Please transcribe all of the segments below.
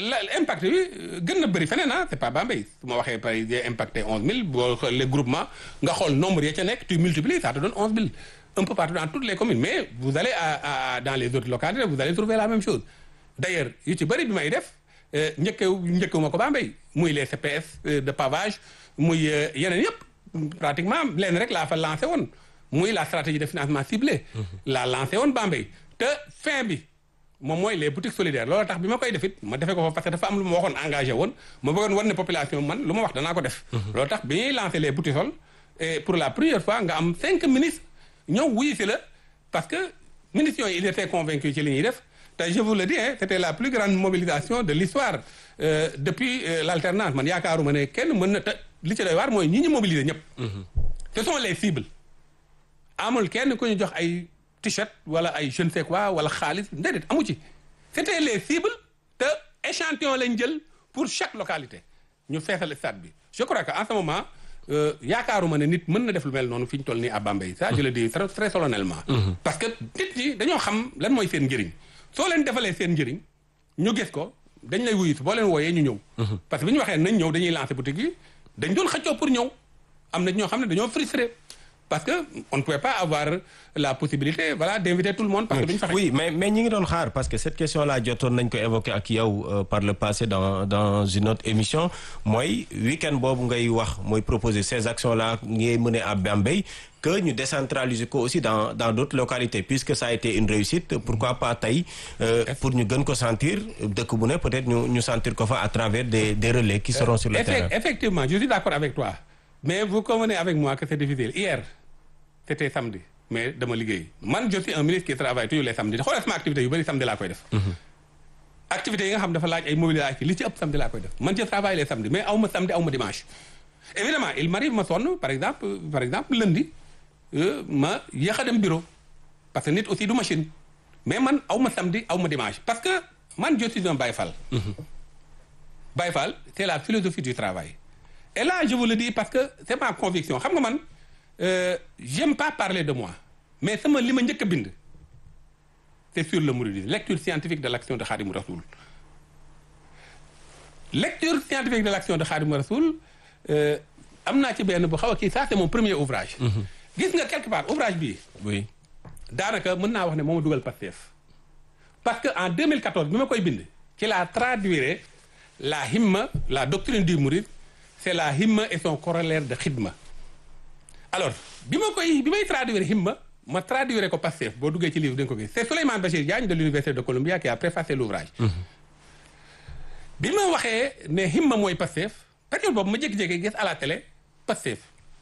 la impact bi gën na bëri feneen ah c'est pas Bambey su ma waxee par exemple impacté onze mille boo les groupements nga xool nombre ya ca nekk tu multiplies ça te donne onze mille un peu partout dans toutes les communes mais vous allez à, à dans les autres localités vous allez trouver la même chose d'ailleurs yu ci bëri bi may def njëkkew njëkkewuma ko Bambey muy les CPS de pavage muy yeneen yëpp pratiquement leen rek laa fa lancé woon muy la stratégie de financement ciblé la lancé woon Bambey te fin bi moom mooy les boutiques solidaires loolu tax bi ma koy def it ma defee ko fa parce que dafa am lu ma waxoon engagé woon ma bëggoon war ne population man lu ma wax danaa ko def loolu tax bi ñuy lancé les boutiques sol et pour la première fois nga am cinq ministres ñëw wuyu si la parce que ministres yooyu ils étaient convaincus ci li ñuy def te je vous le dis hein c'était la plus grande mobilisation de l'histoire euh, depuis euh, l'alternance man yaakaaruma ne kenn mën na te li ci doy waar mooy ñi ñu mobiliser ñëpp ce sont les cibles amul kenn ku ñu jox ay t-shirt wala ay je ne sais quoi wala xaalis déedéet amu ci c'était les cibles te échantillon lañ jël pour chaque localité ñu feesal stade bi je crois que en ce moment yaakaaruma ne nit mën na def lu mel noonu fi ñu toll nii à Bambey ça je le dis très très solennellement parce que nit ñi dañoo xam lan mooy seen njëriñ soo leen defalee seen njëriñ ñu gis ko dañ lay wuyu boo leen wooyee ñu ñëw parce que bi ñu waxee nañ ñëw dañuy lancer boutique yi dañ doon xëccoo pour ñëw am na ñoo xam ne dañoo frustré parce que on ne pouvait pas avoir la possibilité voilà d'inviter tout le monde. parce que duñu fexe oui mais mais ñi ngi doon xaar parce que cette question là jotoon nañ ko évoquer ak yow euh, par le passé dans dans une autre émission mooy week-end boobu ngay wax mooy proposer ces actions là ngay mener à Bambey que ñu décentraliser ko aussi dans dans d'autres localités puisque ça a été une réussite pourquoi pas tey euh, pour ñu gën ko sentir dëkk bu ne peut-être ñu ñu sentir ko fa à travers des des relais qui seront sur le Effect- terrain. effectivement je suis d'accord avec toi mais vous convenez avec moi que c'est difficile hier c'était samedi mais dama liggéey man je suis un ministre qui travaille tous les samedis xoolal sama activité yu bëri samedi laa koy def activités yi nga xam dafa laaj ay mobilisation li ci ëpp samedi laa koy def man je travaille les samedis mais aw ma samedi aw ma dimanche évidemment il m'arrive ma sonn par exemple par exemple lundi euh, ma yéex a dem bureau parce que nit aussi du machine mais man aw ma samedi aw ma dimanche parce que man je suis un Baye Fall Baye Fall c'est la philosophie du travail et là je vous le dis parce que c'est ma conviction xam nga man euh, j'aime pas parler de moi mais sama li ma njëkk a bind c'est sur le mouridisme lecture scientifique de l'action de Khadimou Rassoul lecture scientifique de l'action de Khadimou Rassoul euh, am naa ci benn bu xaw a kii ça c'est mon premier ouvrage gis nga quelque part ouvrage bii oui daanaka mën naa wax ne moo ma dugal Pastef parce que en 2014 bi ma koy bind ci la traduire la himma la doctrine du mouride c'est la himma et son corollaire de xidma alors bi ma koy bi may traduire himma ma traduire ko Pastef boo duggee ci livre da nga ko gis c'est Souleymane Bachir Diagne de l'université de Columbia qui a préfacé l'ouvrage bi ma waxee ne himma mooy Pastef période boobu ma jékki-jékki gis à la télé Pastef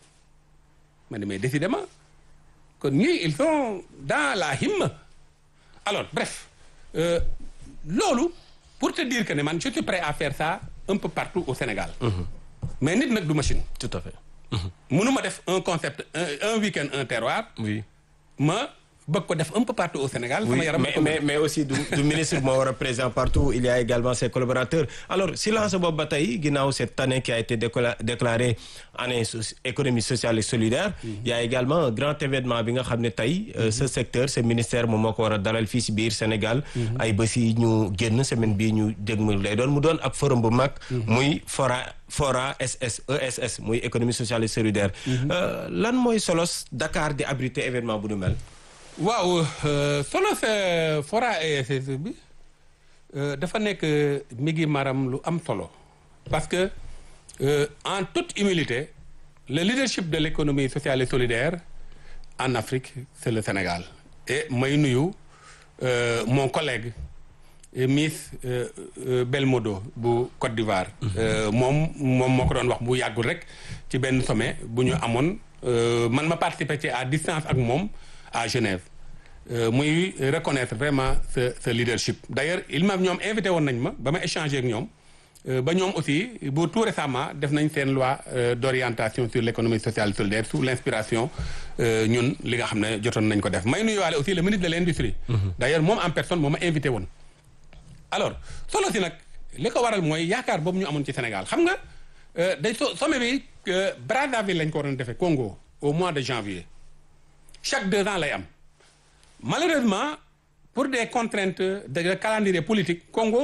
ma ne mais décidément kon ñii ils sont dans la himma alors bref euh, loolu pour te dire que ne man je suis prêt à faire ça un peu partout au Sénégal mais nit nag du machine tout à fait. mënuma def un concept un, un week-end un terroir oui. ma bëgg ko def un peu partout au Sénégal sama Oui, yaram mais, mais, mais aussi du, du ministre moo war a présent partout il y a également ses collaborateurs alors silence boobu ba tey ginnaaw cette année qui a été décla- déclarée année so- économie sociale et solidaire il y a également un grand événement bi nga xam ne tey euh, ce secteur ce ministère moom moo ko war a dalal fii si biir Sénégal ay bés yi ñu génn semaine bii ñu dégmal lay doon mu doon ak forum bu mag muy fora fora SS ESS muy économie sociale et solidaire Euh, lan mooy solos Dakar di abriter événement bu nu mel waaw euh, solo sa fora ESS bi euh, dafa nekk mi ngi maram lu am solo parce que euh, en toute humilité le leadership de l'économie sociale et solidaire en Afrique c'est le Sénégal et may nuyu euh, mon collègue euh, Miss euh, euh, Belmodo bu Côte d'Ivoire euh, moom moom moo ko doon wax bu yàggul rek ci benn sommet bu ñu amoon euh, man ma participer ci à distance ak moom à Genève euh, muy reconnaître vraiment ce ce leadership d'ailleurs il m'a ñoom invité woon nañ ma ba ma échanger ak ñoom euh, ba ñoom aussi bu tout récemment def nañ seen loi euh, d'orientation sur l'économie sociale et solidaire sous l'inspiration euh, ñun li nga xam ne jotoon nañ ko def may nuyuwaale aussi le ministre de l'industrie d'ailleurs moom en personne moo ma invité woon alors solo si nag li ko waral mooy yaakaar boobu ñu amoon ci Sénégal xam nga euh, day so sommet bi euh, Brazzaville lañ ko waroon defee Congo au mois de janvier chaque deux ans lay am malheureusement pour des contraintes de calendrier politique Congo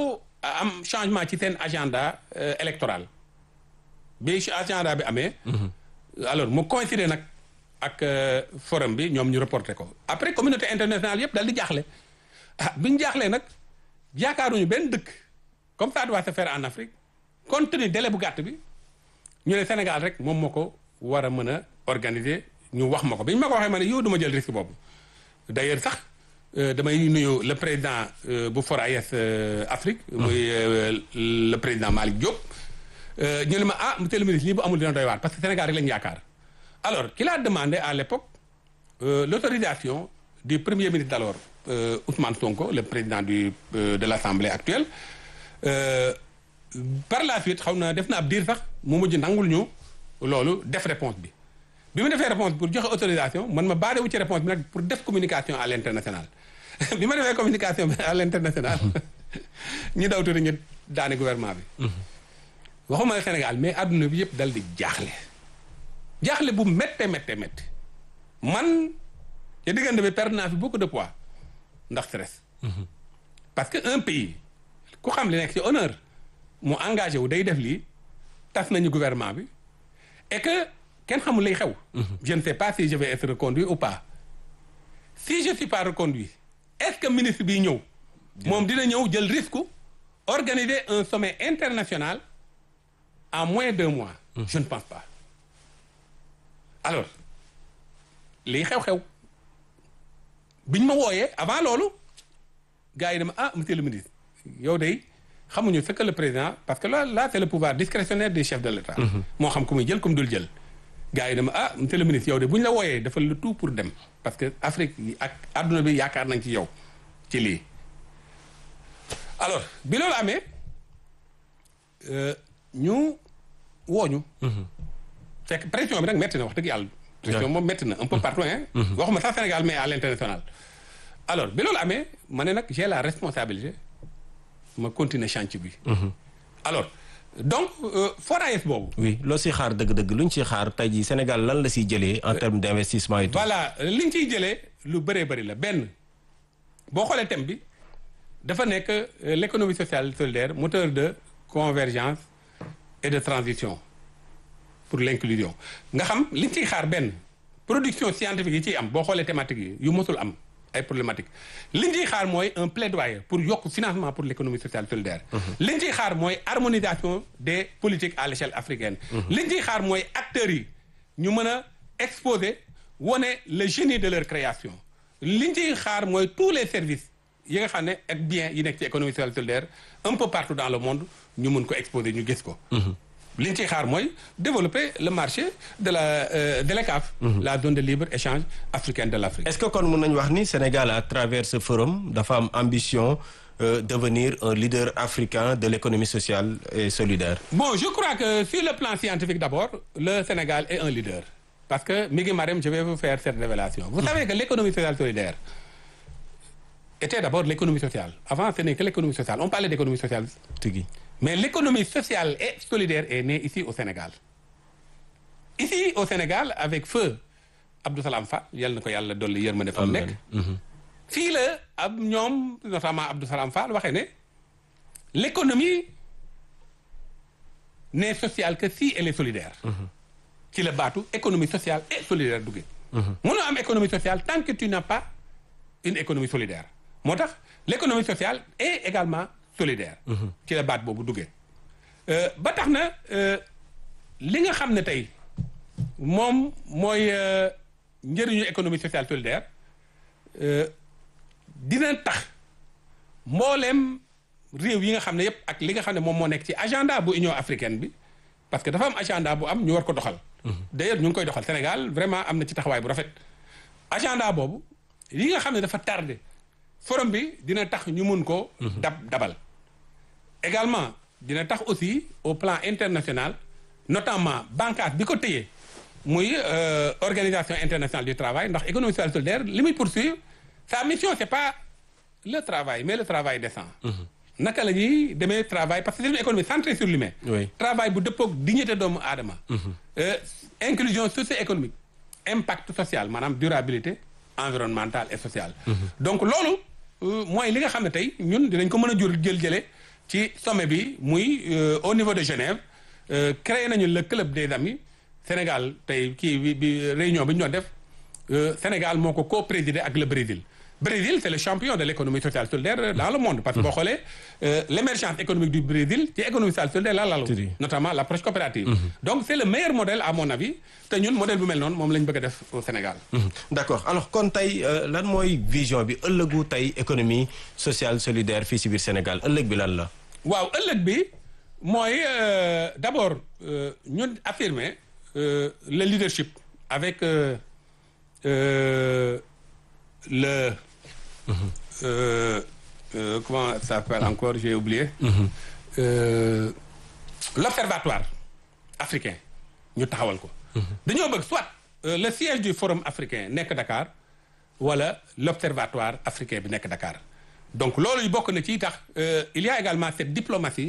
am changement ci seen agenda électoral bi agenda bi amee. alors mu coïncider nag ak forum bi ñoom ñu reporté ko après communauté internationale yëpp dal di jaaxle ah bi ñu jaaxlee nag yaakaaruñu benn dëkk comme ça doit se faire en Afrique compte tenu délai bu gàtt bi ñu ne Sénégal rek moom moo ko war a mën a organiser ñu wax ma ko bi ñu ma ko waxee ma ne yow du ma jël risque boobu d'ailleurs sax damay nuyu le président bu FORAES Afrique. muy le président Malick Diop. ñu ne ma ah monsieur le ministre lii bu amul dina doy waar parce que Sénégal rek lañu yaakaar alors qu'il a demandé à l'époque euh, l'autorisation du premier ministre d'alors euh, Ousmane Sonko le président du euh, de l'Assemblée actuelle par la suite xaw na def na ab diir sax mu mujj nangul ñu loolu def réponse bi bi mu defee réponse pour joxe autorisation man ma baade wu ci réponse bi nag pour def communication à l'international bi ma defee communication bi à l'international ñu daw tuuti ñu daane gouvernement bi waxuma Sénégal mais adduna bi yëpp dal di jaaxle jaaxle bu métte métte métte man te diggante bi perdre naa fi beaucoup de poids ndax stress parce que un pays ku xam li nekk ci honneur mu engagé wu day def lii tas nañu gouvernement bi et que kenn xamul lay xew je ne sais pas si je vais être reconduit ou pas si je suis pas reconduit est-ce que ministre bi ñëw moom dina ñëw jël risque organiser un sommet international en moins d'un mois mmh. je ne pense pas alors lii xew-xew biñ ma wooyee avant loolu gars yi dama ah monsieur le ministre yow day xamuñu ce que le président parce que là là c'est le pouvoir discrétionnaire des chefs de l'État moo xam ku muy jël comme dul jël gars yi dama ah monsieur le ministre yow de bu ñu la wooyee dafa le tout pour dem parce que Afrique ak adduna bi yaakaar nañ ci yow ci lii alors bi loolu amee ñu wooñu fekk pression bi nag métti na wax dëgg yàlla pression moom métti na un peu partout hein waxuma sax Sénégal mais à l'international alors bi loolu amee ma ne nag j'ai la responsabilité ma continuer chantier bi alors donc FORAES boobu oui loo si xaar dëgg-dëgg lu ñu si xaar tey jii Sénégal lan la siy jëlee en termes d'investissement et tout voilà li ñu ciy jëlee lu bëree bëri la benn boo xoolee thème bi dafa nekk l'économie sociale solidaire moteur de convergence et de transition pour l'inclusion nga xam li ñu ciy xaar benn production scientifique yi ciy am boo xoolee thématique yi yu mosul am ay problématiques li ñu ciy xaar mooy un plaidoyer pour yokk financement pour l'économie sociale solidaire li ñu ciy xaar mooy harmonisation des politiques à l'échelle africaine li ñu ciy xaar mooy acteurs yi ñu mën a exposer wone le génie de leur création li ñu ciy xaar mooy tous les services yi nga xam ne ak bien yi nekk ci économie sociale solidaire un peu partout dans le monde ñu mun ko exposer ñu gis ko li ñu ciy xaar mooy développer le marché de la euh, de l'ECAF la zone de libre échange africaine de l'Afrique est-ce que kon mën nañu wax ni Sénégal à travers ce forum dafa am ambition euh, devenir un leader africain de l'économie sociale et solidaire bon je crois que sur le plan scientifique d'abord le Sénégal est un leader parce que mi ngi Marème je vais vous faire cette révélation vous savez que l'économie sociale solidaire était d'abord l'économie sociale avant ce n'est que l'économie sociale on parlait d'économie sociale tigi mais l'économie sociale et solidaire est née ici au Sénégal ici au Sénégal avec feu Abdou Salam Fall yal na ko yàlla dolli yërmande fa mu nekk fii la ab ñoom notamment Abdou Salam Fall waxee ne l'économie n'est sociale que si elle est solidaire ci la baatu économie sociale et solidaire duggee mënoo am économie sociale tant que tu n'as pas une économie solidaire moo tax l'économie sociale est également solidaire ci la baat boobu duggee ba tax na li nga xam ne tey moom mooy njëriñu économie sociale solidaire dina tax mbooleem réew yi nga xam ne yépp ak li nga xam ne moom moo nekk ci agenda bu Union africaine bi parce que dafa am agenda bu am ñu war ko doxal d'ailleurs ñu ngi koy doxal Sénégal vraiment am na ci taxawaay bu rafet agenda boobu li nga xam ne dafa tardé forum bi dina tax ñu mun ko dab dabal également dina tax aussi au plan international notamment bànqaas bi ko téye muy organisation internationale du travail ndax économie sociale solidaire li muy poursuivre sa mission c'est pas le travail mais le travail décent naka la ñuy demee travail parce que c'est une économie centrée sur l'humain oui travail bu dëppoog dignité doomu aadama inclusion socio-économique impact social maanaam durabilité environnementale et sociale donc loolu mooy li nga xam ne tey ñun dinañ ko mën a jur jël jële ci sommet bi muy au niveau de Genève créé nañu le club des amis Sénégal tey kii bi bi réunion bi ñu doon def Sénégal moo ko co-présidé ak le Brésil Brésil c'est le champion de l'économie sociale solidaire dans le monde parce que boo xoolee l'émergence économique du Brésil ci économie sociale solidaire la lalu notamment l'approche coopérative donc c'est le meilleur modèle à mon avis te ñun modèle bu mel noonu moom la ñu bëgg a def au Sénégal d'accord alors kon tey lan mooy vision bi ëllëgu tey économie sociale solidaire fii si biir Sénégal ëllëg bi lan la waaw ëllëg bi mooy d'abord ñun affirmer le leadership avec le euh, euh, comment ça s'appelle encore j'ai oublié euh, l'observatoire africain ñu taxawal ko dañoo bëgg soit le siège du forum africain nekk Dakar wala l'observatoire africain bi nekk Dakar donc loolu yu bokk na ci tax il y a également cette diplomatie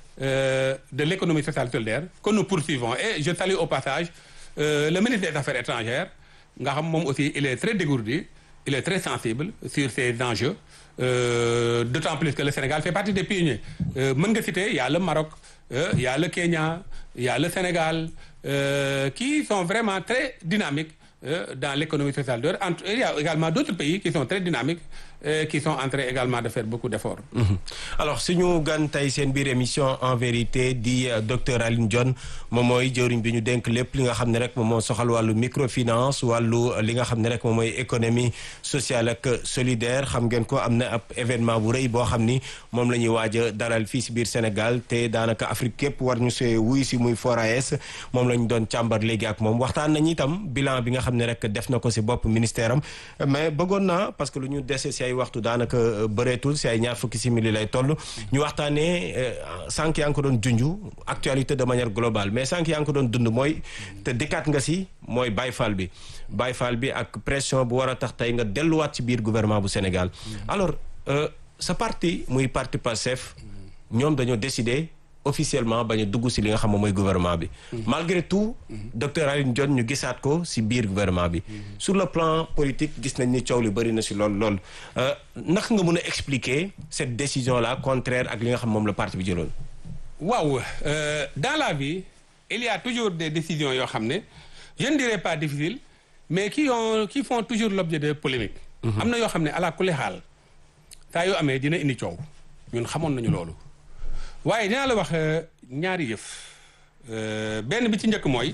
de l'économie sociale solidaire que nous poursuivons et je salue au passage le ministre des Affaires étrangères nga xam moom aussi il est très dégourdi il est très sensible sur ces enjeux euh, d'autant plus que le Sénégal fait partie des pionniers mën nga citer il y a le Maroc euh, il y a le Kenya il y a le Sénégal euh, qui sont vraiment très dynamiques dans l'économie sociale de entre il y a également d'autres pays qui sont très dynamiques et qui sont en train également de faire beaucoup d'efforts. Mmh. alors suñu gan tey seen biir émission en vérité di docteur Alioune Dione moom mooy jëwriñ bi ñu dénk lépp li nga xam ne rek moom moo soxal wàllu microfinance wàllu li nga xam ne rek moom mooy économie sociale ak solidaire xam ngeen ko am na ab événement bu rëy boo xam ni moom la ñuy waaj a dalal fii si biir Sénégal te daanaka Afrique képp war ñu see wuy si muy FORAES moom la ñu doon càmbar léegi ak moom waxtaan nañu itam bilan bi nga xam ne rek def na ko si bopp ministère am mais bëggoon naa parce que lu ñu dese si ay waxtu daanaka bëreetul si ay ñaar fukki simili lay toll ñu waxtaanee sànq yaa ngi ko doon junju actualité de manière globale mais sànq yaa ngi ko doon dund mooy te dikkaat nga si mooy Baye Fall bi Baye Fall bi ak pression bu war a tax tey nga delluwaat ci biir gouvernement bu Sénégal alors sa parti muy parti Pastef ñoom dañoo décider officiellement bañ a dugg si li nga xam ne mooy gouvernement bi malgré tout docteur Alioune Dione ñu gisaat ko si biir gouvernement bi sur le plan politique gis nañ ni coow li bëri na si lool lool naka nga mën a expliquer cette décision là contraire ak li nga xam moom la parti bi jëloon waaw dans la vie il y a toujours des décisions yoo xam ne je ne dirais pas difficiles mais qui ont qui font toujours l'objet de polémique am na yoo xam ne ala kulli xaal saa yoo amee dina indi coow ñun xamoon nañu loolu waaye dinaa la wax ñaari yëf benn bi ci njëkk mooy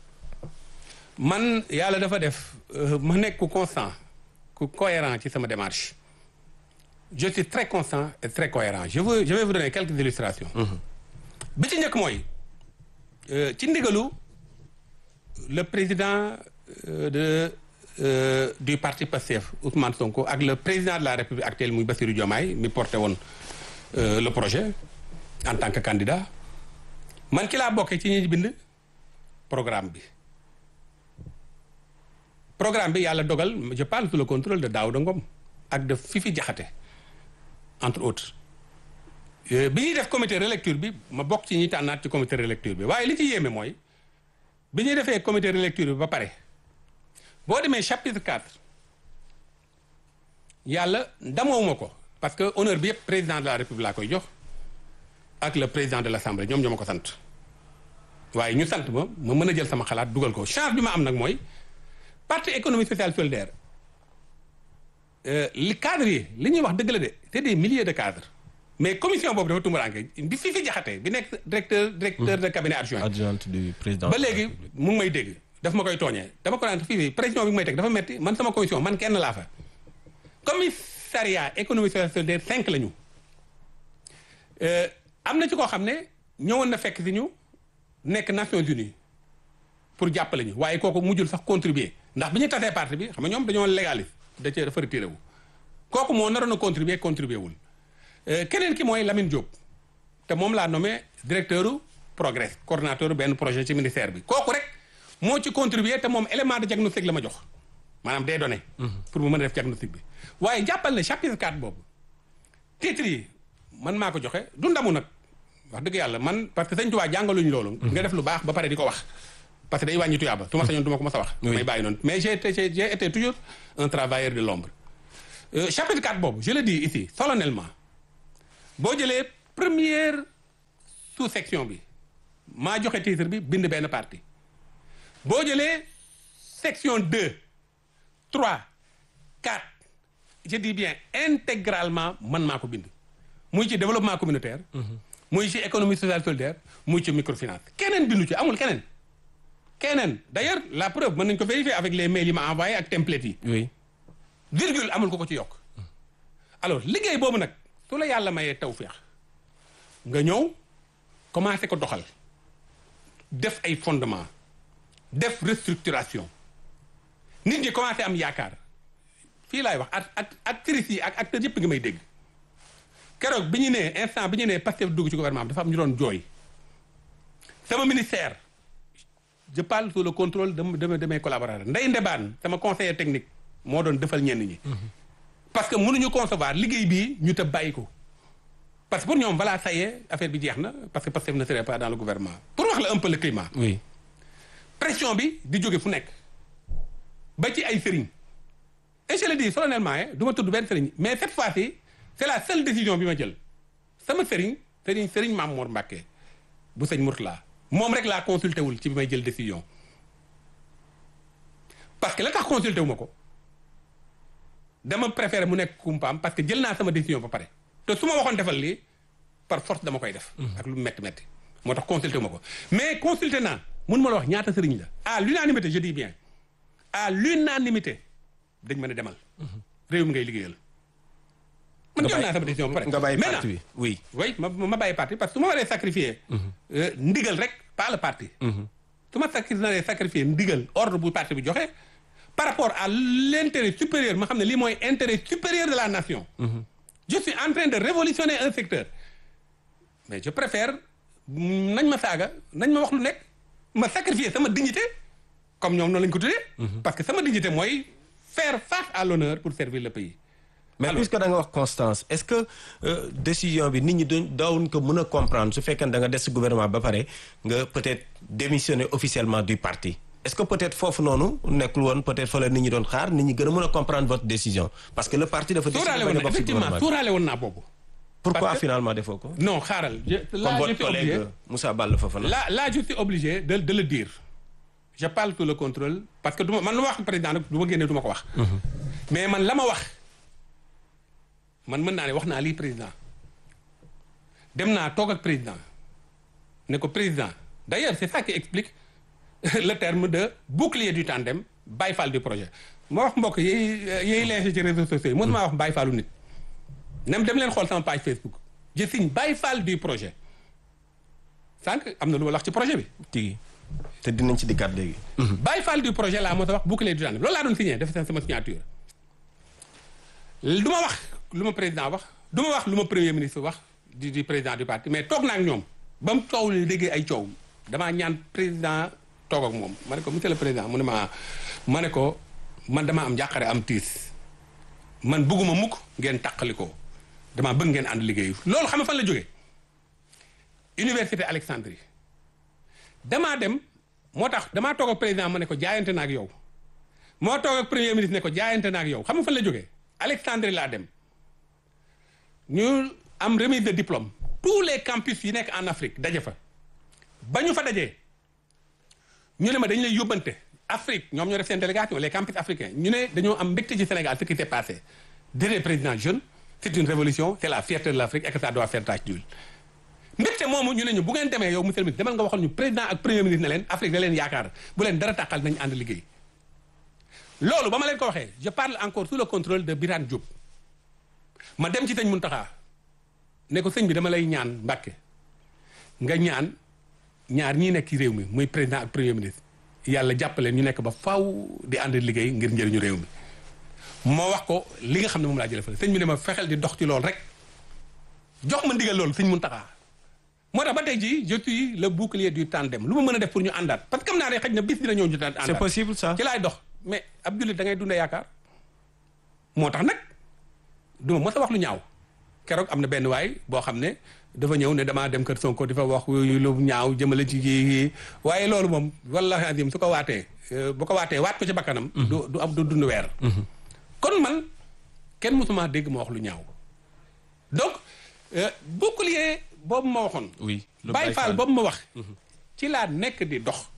man yàlla dafa def ma nekk ku constant ku cohérent ci sama démarche je suis très constant et très cohérent je veux je vais vous donner quelques illustrations bi ci njëkk mooy ci ndigalu le président de euh, du parti Pastef Ousmane Sonko ak le président de la République actuelle muy Bassirou Diomaye mi porté woon le projet en tant que candidat man ki laa bokkee ci ñi bind programme bi programme bi yàlla dogal je parle sous le contrôle de Daouda Ngom ak de Fifi Diakhaté entre autres bi ñuy def comité relecture bi ma bokk ci ñi tànnaat ci comité relecture bi waaye li ci yéeme mooy bi ñuy defee comité relecture bi ba pare boo demee chapitre 4 yàlla damoowuma ko parce que honneur bi yëpp président de la république laa koy jox ak le président de l'assemblée ñoom ñoo ma ko sant waaye ñu sant ma ma mën a jël sama xalaat dugal ko chance bi ma am nag mooy parti économie sociale solidaire li cadres yi li ñuy wax dëgg la de c'est des milliers de cadres mais commission boobu dafa tumuraanke bi fii fi jaxate bi nekk directeur directeur de cabinet adjoint adjointe du président ba léegi mu ngi may dégg daf ma koy tooñee dama ko naan fii fi pression bi may teg dafa metti man sama commission man kenn laa fa commissariat économie sociale solidaire cinq la ñu am na ci koo xam ne ñëwoon na fekk si ñu nekk Nations Unies pour jàppale ñu waaye kooku mujjul sax contribuer ndax bi ñu tasee parti bi xam nga ñoom dañoo légaliste da cee dafa retiré wu kooku moo naroon a contribuer contribuer wul keneen ki mooy Lamine Diop te moom laa nommé directeur progrès coordonnateur benn projet ci ministère bi kooku rek moo ci contribuer te moom élément de diagnostic la ma jox maanaam des données pour mu mën a def diagnostic bi waaye jàppal ne chapitre 4 boobu titre yi man maa ko joxe du ndamu nag wax dëgg yàlla man parce que sëñ Tuubaa jàngaluñu loolu nga def lu baax ba pare di ko wax parce que day wàññi tuyaaba su ma sañoon du ma ko mos a wax may bàyyi noonu mais j'ai été j'ai été toujours un travailleur de l'ombre chapitre 4 boobu je le dis ici solennellement boo jëlee première sous section bi maa joxe titre bi bind benn parti boo jëlee section deux trois quatre je dis bien intégralement man maa ko bind muy ci développement communautaire muy ci économie sociale solidaire muy ci microfinance keneen bindu ci amul keneen keneen d'ailleurs la preuve mën nañu ko vérifier avec les mails yi ma envoyé ak template yi oui virgule amul ko ko ci yokk alors liggéey boobu nag su la yàlla mayee tawféex nga ñëw commencé ko doxal def ay fondement def restructuration nit ñi commencé am yaakaar fii laay wax ak ak actrices yi ak acteurs yëpp nga may dégg keroog bi ñu nee instant bi ñu nee Pastef dugg ci gouvernement bi dafa am ñu doon jooy sama ministère je parle sous le contrôle de de de mes collaborateurs Ndeye Ndebane sama conseiller technique moo doon defal ñenn ñi. parce que mënuñu concevoir liggéey bii ñu te bàyyi ko. parce que pour ñoom voilà ça y est affaire bi jeex na parce que Pastef ne serait pas dans le gouvernement pour wax la un peu le climat. oui pression bi di jóge fu nekk ba ci ay sëriñ et je le dis solennellement eh du ma tudd benn sëriñ mais cette fois-ci c'est la seule décision bi ma jël sama sëriñ sëriñ sëriñ Maam Mor Mbàkke bu sëñ Mourtala moom rek laa consulté wul ci bi may jël décision parce que la tax consulté wu ma ko dama préféré mu nekk kumpaam parce que jël naa sama décision ba pare te su ma waxoon defal lii par force dama koy def. ak lu metti metti moo tax consulté wu ma ko mais consulté naa mun ma la wax ñaata sëriñ la à l'unanimité je dis bien à l'unanimité dañ mën a demal. réew mi ngay liggéeyal. man jël naa sama décision ba pare nga bàyyi Maintenant, parti bi oui. oui ma ma bàyyi parti parce que su ma waree sacrifier. euh, ndigal rek pas le parti. su ma sacri naree sacrifier ndigal ordre bu parti bi joxe par rapport à l'intérêt supérieur ma xam ne lii mooy intérêt supérieur de la nation. je suis en train de révolutionner un secteur. mais je préfère mm, nañ ma saaga nañ ma wax lu nekk ma sacrifier sama dignité comme ñoom noonu lañ ko tuddee. parce que sama dignité mooy faire face à l'honneur pour servir le pays. mais Alors- puisque da nga wax constance est-ce que euh, décision bi nit ñi doon daawuñ ko mën a comprendre su fekkee ne da nga des si gouvernement ba pare nga peut-être démissionner officiellement du parti est-ce que peut-être foofu noonu nekkul woon peut-être fa la nit ñi doon xaar nit ñi gën a mën a comprendre votre décision parce que le parti dafa décider sóoraale bañ woon a na bokk si effectivement gouvernement bi. sóoraale woon naa boobu. pourquoi parce que- finalement defoo ko non xaaral je comme là je votre suis obligé collègue Moussa Balla Fofana là là je suis obligé de de le dire je parle sous le contrôle parce que du ma man lu ma wax président nag du ma génne du ma ko wax. mais man la ma wax man mën naa ne wax naa lii président dem naa toog ak président ne ko président d'ailleurs c'est ça qui explique le terme de bouclier du tandem Baye Fall du projet ma wax mbokk yi yiy leese ci réseaux sociaux yi mën maa wax Baye Fallu nit nem dem leen xool sama page Facebook je signe Baye Fall du projet sànq am na lu ma la wax ci projet bi tigi te dinañ ci dikkaat léegi Baye Fall du projet laa mos a wax bouclier du tandem loolu laa doon signé def sama signature du ma wax lu ma président wax du ma wax lu ma premier ministre wax di di président du parti mais toog naa ak ñoom ba mu coow li déggee ay coow damaa ñaan président toog ak moom ma ne ko monsieur le président mu ne ma ma ne ko man dama am njàqare am tiis man bëgguma mukk ngeen tàqali ko damaa bëgg ngeen ànd liggéeyu loolu xam nga fan la jógee université Alexandrie damaa dem moo tax damaa toog ak président ma ne ko jaayante na ak yow moo toog ak premier ministre ne ko jaayante na ak yow xam nga fan la jógee Alexandrie laa dem ñu am remise de diplôme tous les campus yi nekk en Afrique daje fa ba ñu fa dajee ñu ne ma dañu lay yóbbante Afrique ñoom ñoo def seen délégation les campus africains ñu ne dañoo am mbégte ci Sénégal ce qui s'est passé derrière président jeune c'est une révolution c'est la fierté de l'Afrique et que ça doit faire tache d'huile mbégte moomu ñu ne ñu bu ngeen demee yow monsieur le ministre demal nga waxal ñu président ak premier ministre ne leen Afrique da leen yaakaar bu leen dara tàqal nañu ànd liggéey loolu ba ma leen ko waxee je parle encore sous le contrôle de Birane Diop ma dem ci sëñ Mountakha ne ko sëñ bi dama lay ñaan Mbàkke nga ñaan ñaar ñii nekk ci réew mi muy président ak premier ministre yàlla jàppaleen ñu nekk ba faaw di ànd liggéey ngir njëriñu réew mi moo wax ko li nga xam ne moom laa jëlee fële sëñ bi ne ma fexeel di dox ci loolu rek jox ma ndigal loolu sëñ Mountakha moo tax ba tey jii je suis le bouclier du tandem lu ma mën a def pour ñu àndaat parce que xam naa ne xëy na bis dina ñëw ñu àndaat c'est possible ça ci laay dox mais ab jullit da ngay dundee yaakaar moo tax nag du ma mos a wax lu ñaaw keroog am na benn waay boo xam ne dafa ñëw ne damaa dem kër Sonko di fa wax lu ñaaw jëmale ci kii waaye loolu moom wallahi azim su ko waatee bu ko waatee waat ko ci bakkanam du du am du dund weer kon man kenn mosuma dégg ma wax lu ñaaw donc bouclier boobu ma waxoon. oui lu Baye Fall boobu ma wax. ci laa nekk di dox.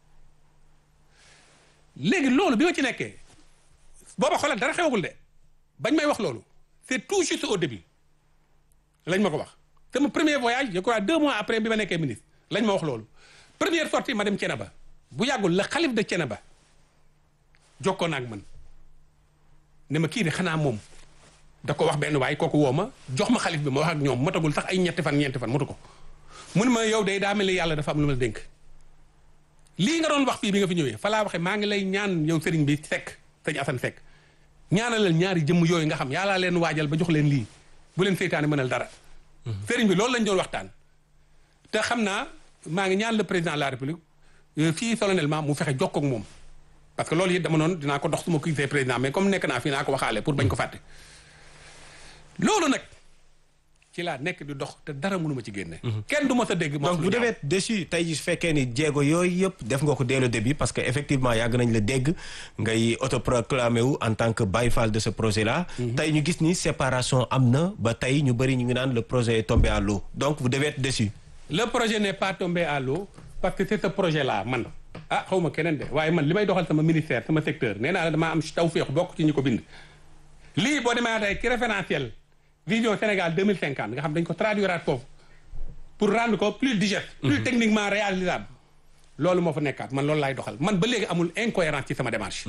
léegi loolu bi ma ci nekkee booba xoolal dara xewagul de bañ may wax loolu c'est tout juste au début lañ ma ko wax. sama premier voyage je crois deux mois après bi ma nekkee ministre lañ ma wax loolu première sortie ma dem Thiénaba bu yàggul la xalif de Thiénaba jokkoo na ak man ne ma kii de xanaa moom da ko wax benn waay kooku woo ma jox ma xalif bi ma wax ak ñoom matagul sax ay ñetti fan ñeenti fan matu ko mun ma yow day daa mel ni yàlla dafa am lu ma dénk lii nga doon wax fii bi nga fi ñëwee fa laa waxee maa ngi lay ñaan yow sëriñ bi Seck sëñ Assane Seck ñaanalal ñaari jëmm yooyu nga xam yàllaa leen waajal ba jox leen lii bu leen seytaane mënal dara sëriñ bi loolu lañ doon waxtaan te xam naa maa ngi ñaan le président de la république fii solennellement mu fexe jokkoo ak moom parce que loolu it dama noonu dinaa ko dox suma gisee président mais comme nekk naa fii naa ko waxaale pour bañ ko fàtte loolu nag ci laa nekk di dox te dara mënuma ci génne kenn du ma sa dégg donc vous devez être déçu tey ji su fekkee ni jéego yooyu yëpp def nga ko dès le début parce que effectivement yàgg nañ la dégg ngay autoproclamé wu en tant que Baye Fall de ce projet là tey ñu gis ni séparation am na ba tey ñu bëri ñu ngi naan le projet est tombé à l'eau donc vous devez être déçu le projet n'est pas tombé à l'eau parce que c'est ce projet là man ah xaw ma keneen de waaye man li may doxal sama ministère sama secteur nee naa la damaa am tawféex bokk ci ñu ko bind lii boo demee tey ci référentiel vision Sénégal 2050 nga xam dañ ko traduiraat foofu pour rendre ko plus digeste plus techniquement réalisable loolu moo fa nekkaat man loolu laay doxal man ba léegi amul incohérence ci sama démarche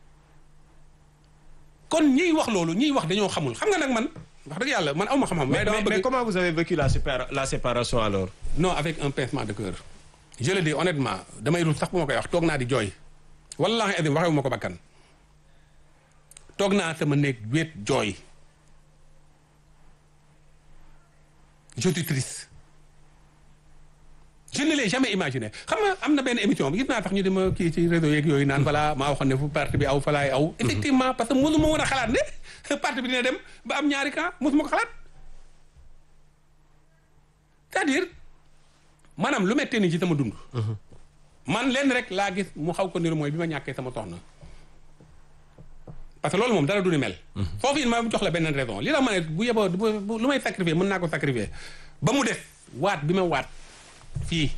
kon ñiy wax loolu ñiy wax dañoo xamul xam nga nag man wax dëgg yàlla man awma xam-xam mais, dama mais, bëgg- mais comment vous avez vécu la, sépara- la séparation alors non avec un pincement de cœur je le dis honnêtement damay rus sax bu ma koy wax toog naa di jooy wallahi adim waxewu ma ko bakkan toog naa sama néeg wéet jooy je suis triste je ne l'ai jamais imaginé xam nga am na benn émission bi gis naa tax ñu di ma kii ci réseau yeeg yooyu naan voilà maa waxoon ne fu parti bi aw falaay aw effectivement parce que mosuma woon a xalaat ne parti bi dina dem ba am ñaari camp mosuma ko xalaat c'est-à-dire maanaam lu mettee nii ci sama dund man lenn rek laa gis mu xaw ko niru mooy bi ma ñàkkee sama soxna parce que loolu moom dara du ni mel foofu it ma jox la beneen raison li la ma ne bu yeboo bu- bu- lu may sacrifier mën naa ko sacrifier ba mu def waat bi ma waat fii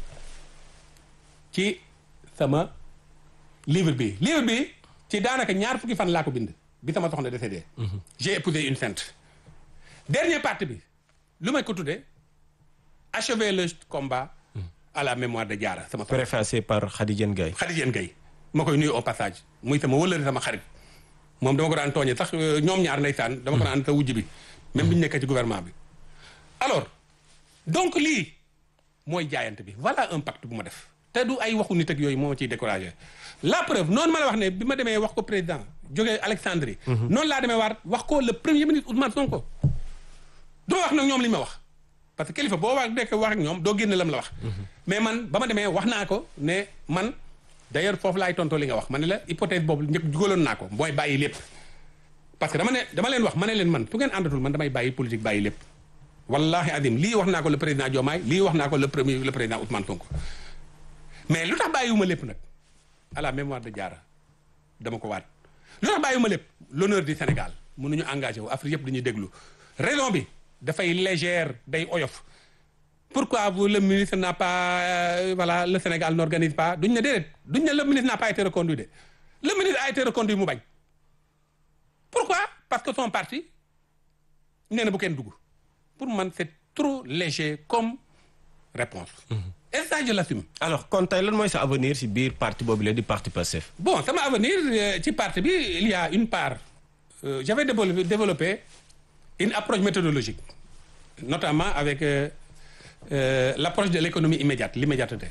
ci sama livre bi livre bi ci daanaka ñaar fukki fan laa ko bind bi sama soxna décédé j'ai épousé une sainte dernier partie bi lu may ko tuddee achever le combat à la mémoire de Diarra sama soxna préfacé par Khady Diène Gaye Khady Diène Gaye ma koy nuyu au passage muy sama wëllëri sama xarit moom dama ko daan tooñe sax euh, ñoom ñaar ndeysaan dama ko daan sa wujj bi même bi ñu nekkee ci gouvernement bi alors donc lii mooy jaayante bi voilà un pacte bu ma def te du ay waxu nit ak yooyu moo ma ciy découragé la preuve noonu ma la wax ne bi ma demee wax ko président jógee Alexandrie noonu laa demee waat wax ko le premier ministre Ousmane Sonko du ma wax nag ñoom li ñu ma wax parce que kilifa boo wax dekk wax ak ñoom doo génne lam la wax mais man ba ma demee wax naa ko ne man d'ailleurs foofu laay tontoo li nga wax ma ne la hypothèse boobu njëkk jugaloon naa ko mooy bàyyi lépp parce que dama ne dama leen wax ma ne leen man su ngeen àndatul man damay bàyyi politique bàyyi lépp wallahi azim lii wax naa ko le président Diomaye lii wax naa ko le premier le président Ousmane Sonko mais lu tax bàyyiwuma lépp nag à la mémoire de Diarra dama ko waat lu tax bàyyiwuma lépp l'honneur du Sénégal mënuñu engagé wu Afrique yëpp dañuy déglu raison bi dafay légère day oyof pourquoi vous le ministre n'a pas euh, voilà le Sénégal n'organise pas duñ ne déedéet duñ ne le ministre n'a pas été reconduit de le ministre a été reconduit mu bañ pourquoi parce que son parti nee na bu kenn dugg pour man c'est trop léger comme réponse et ça je l'assume alors kon tey lan mooy sa avenir si biir parti boobu la di parti Pastef bon sama avenir euh, ci parti bi il y a une part euh, j'avais développé, développé une approche méthodologique notamment avec euh, euh, l'approche de l'économie immédiate l'immédiateté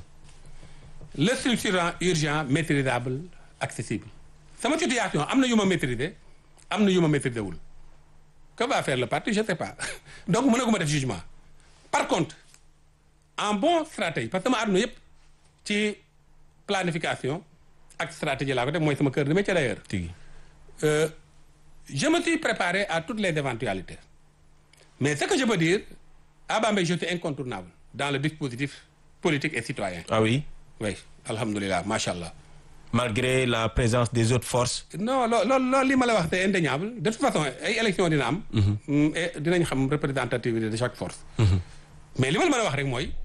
le structurant urgent maîtrisable accessible sama situation am na yu ma maîtriser am na yu ma maîtriser wul que va faire le parti je sais pas donc mënaguma def jugement par contre en bon stratège parce que sama àdduna yëpp ci planification ak stratégie laa ko def mooy sama cœur de métier d'ailleurs tigi Euh, je me suis préparé à toutes les éventualités mais ce que je peux dire à Bambey je suis incontournable dans le dispositif politique et citoyen ah oui oui alhamdulilah macha allah malgré la présence des autres forces non loo loolu loolu li ma la wax c'est indéniable de toute façon ay élections dina am et dinañ xam représentativité de chaque force mais li ma la mën a wax rek mooy